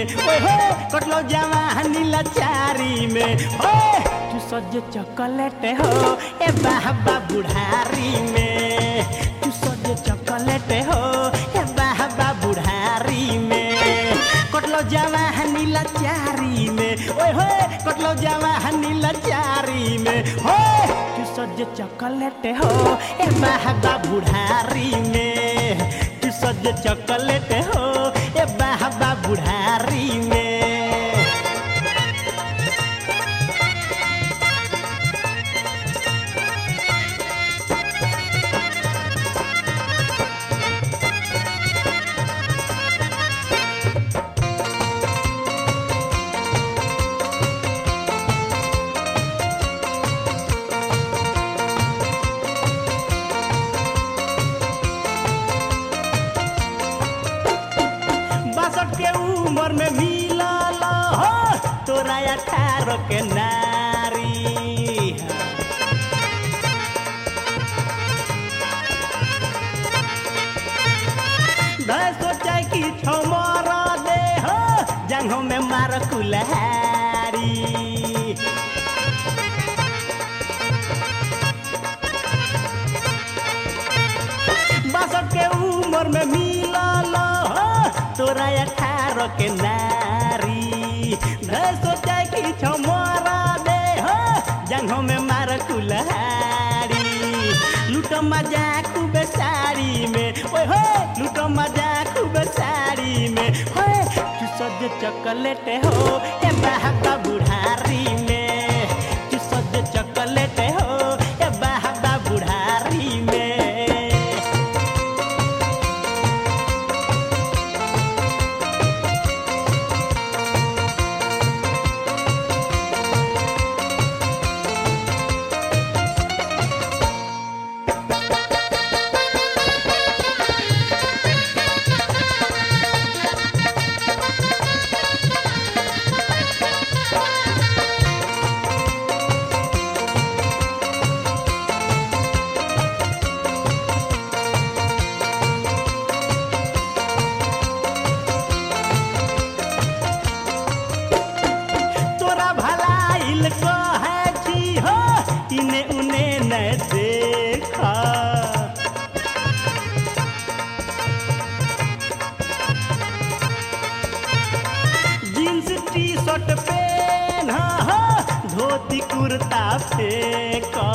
ओए हो कटलो जवानी लाचारी में हो तू सज चॉकलेट हो ए बाबा बुढ़ारी में तू सज चॉकलेट हो ए बाबा बुढ़ारी में कटलो जवानी लाचारी में ओए हो कटलो जवानी लाचारी में हो तू सज चॉकलेट हो ए बाबा बुढ़ारी में तू सज चॉकलेट हो ए बाबा बुढ़ारी में बासठ के उम्र में मिलल हो तोरा अठारह के नारी धै सोचा कि छमर दे हो जंघों में मार कुल्हारी बासठ के उम्र में मिलल हो तोरा अठारह के नारी धै सोचा कि छमरा दे हो जंघों में मार कुल्हारी लूट मजा खूब साड़ी में ओए हो लूट मजा खूब साड़ी में होए तू सज चॉकलेट हो ए बाबा बुढ़ारी में तू सज चॉकलेट हो ए बाबा बुढ़ारी में तोरा भलाइल कहे छी हो इने उने न देखा जींस टी शर्ट पेन हो धोती कुर्ता फेंका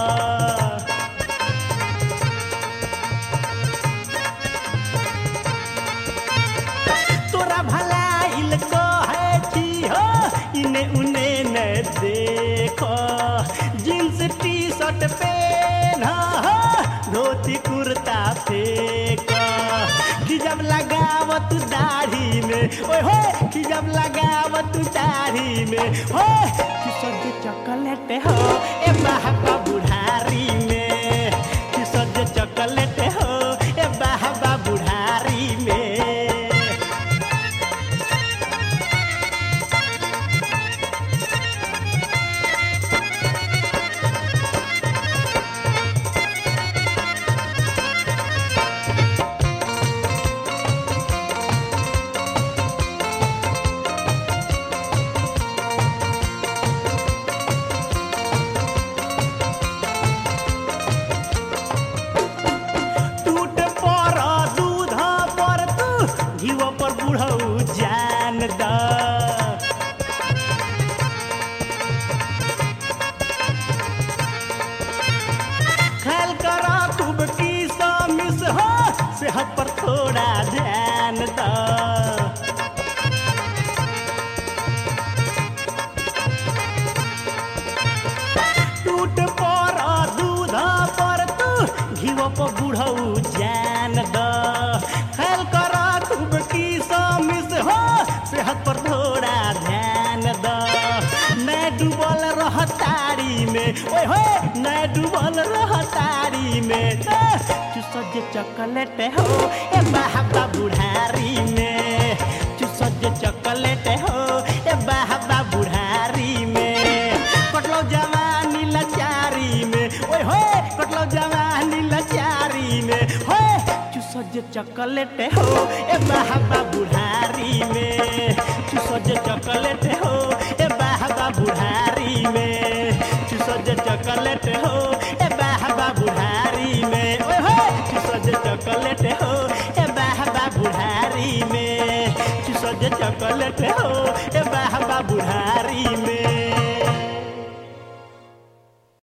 तोरा भलाइल कहे छी हो इने उने न देखो जींस टी शर्ट पेन हो धोती कुर्ता फेंक कि जब लगावत दाढ़ी में ओए हो कि जब लगावत दाढ़ी में हो कि सज चॉकलेट हो ए बाबा बुढ़ारी में कि सज चॉकलेट हो ए बाबा बुढ़ारी में टूट पर दूध पर तू घीव पर बुढ़ऊ जान द ख्याल कर खूब की मिस हो सेहत पर थोड़ा ध्यान द टूट पर दूध पर तू घीव पर बुढ़ऊ जान द ख्याल कर खूब की मिस हो सेहत पर थोड़ा ध्यान द मैं डूबल रह तारी में ओए हो मैं डूबल रह तारी में तू सज चॉकलेट हो ए बाबा बुढ़ारी में तू सज चॉकलेट हो ए बाबा बुढ़ारी में कटलो जवानी लाचारी में ओए होए कटलो जवानी लाचारी में होए तू सज जे चॉकलेट हो ए बाबा बुढ़ारी में चूसो जे चॉकलेट हो